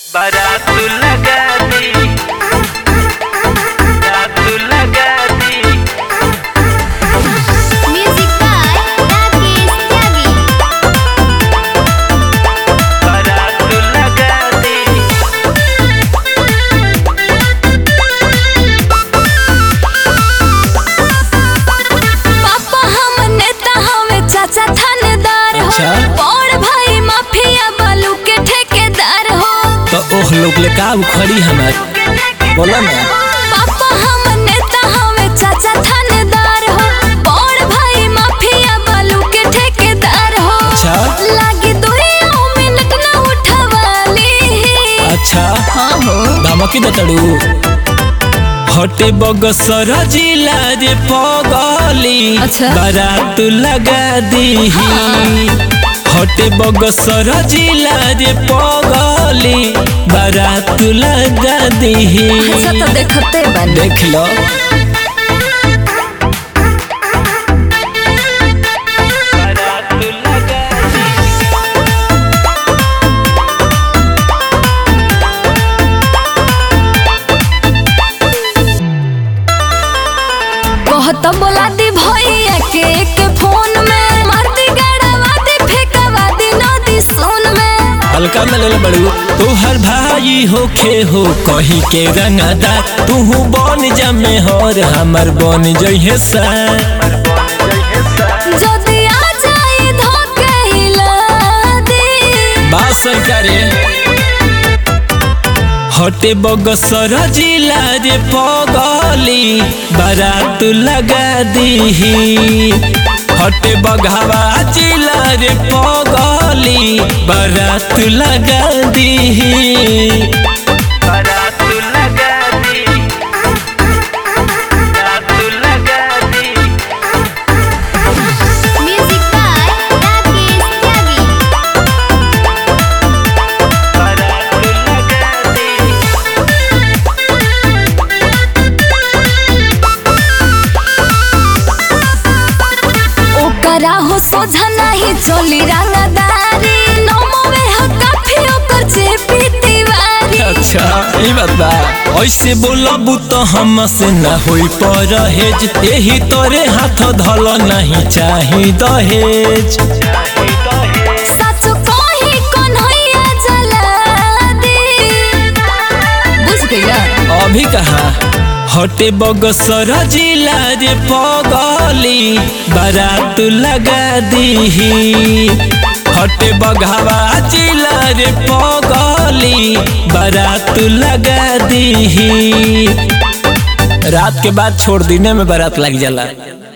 बारात लगा दी बारात लगा दी Music by Rakesh Tyagi. बारात लगा दी पापा हम नेता हवे चाचा थानेदार हो अच्छा। बड़ भाई माफिया बालू के ठेकेदार हो तो ओह लोग ले का उखड़ी हमार बोला ना पापा हम नेता हवे चाचा थानेदार हो बड़ भाई माफिया बालू के ठेकेदार हो अच्छा। लागी दुइयो मिनट ना उठवाली अच्छा हाँ हो धमकी दे तड़ू हटे बगसर जिला रे पगली अच्छा। बारात लगा दी हटे बगसर जिला रे पगली बारात लगा दी अच्छा तो देखते बन देख लो बारात लगा दी कहत बोला दी भैया के के फोन में मार दी गड़वा दी फेंकवा दी नदी सोन में हल्का में ले बड़ू तू हर भाई होखे हो कहीं के रंगदार तू बन जमे हर हमर बन जइहे सा जदी आ जाई धोके हिला दी बात सरकारे हटे बगसर जिला रे पगली बारात लगा दी हटे बघावा जिला रे पगली बारात लगा दी बारात लगा दी बारात लगा दी म्यूजिक बाय राकेश त्यागी बारात लगा दी ओकरा हो सोझा नहीं चली रंगदारी नमवे हो काफी ओकर जेपी तिवारी अच्छा ई बात बा ऐसे बोलबू तो हमसे ना होई परहेज यही तोरे हाथ धल नहीं चाही दहेज सच कही कन्हैया जला दी बुझ गया अभी कहा हटे बगसर जिला रे पगली बारात लगा दी हटे बघावा जिला रे पगली बारात लगा दी रात के बाद छोड़ दीने में बारात लग जाला